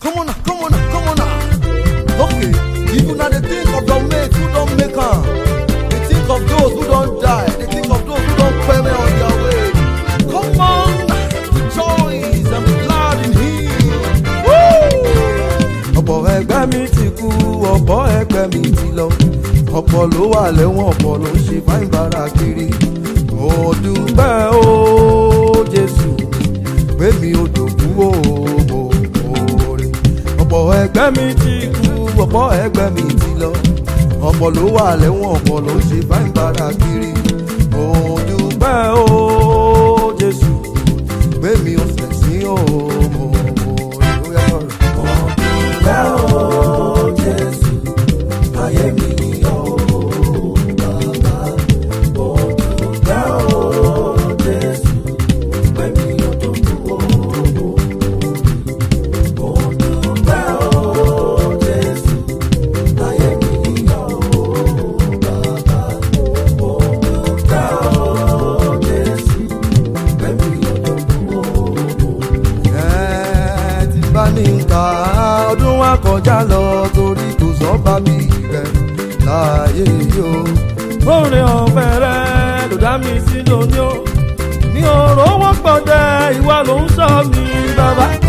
Come on now, come on now, come on now. Okay, if you now they think of your mates who don't make am, they think of those who don't die, they think of those who don't pay on their way. Come on, rejoice and be glad in Him. Woo! ọ̀pọ̀ ẹgbẹ́ mi ti kú ọ̀pọ̀ ẹgbẹ́ mi ti lọ ọ̀pọ̀ ló wà lẹ́wọ̀n ọ̀pọ̀ ló ń ṣe fáìn bára kiri mo dúpẹ́ o jésù pé mi ò dòkú o mo mọ̀ọ́rẹ́ ọ̀pọ̀ ẹgbẹ́ mi ti kú ọ̀pọ̀ ẹgbẹ́ mi ti lọ ọ̀pọ̀ ló wà lẹ́wọ̀n ọ̀pọ̀ ló ń ṣe fáìn bára kiri mo dúpẹ́ o jésù pé mi ò sẹ̀sìn o mo mọ̀ọ́rẹ́ ó yá sọ̀rọ̀. Ẹ ti bá ní nǹka ọdún wa kọjá lọ torí kò sọ́ba bí rẹ̀ láàyè yó. Orin ọ̀fẹ́ rẹ̀ ló dá mi sí lóní o. Mi ò rówó pọ̀ dẹ́ ìwà ló ń sọ mi bàbá.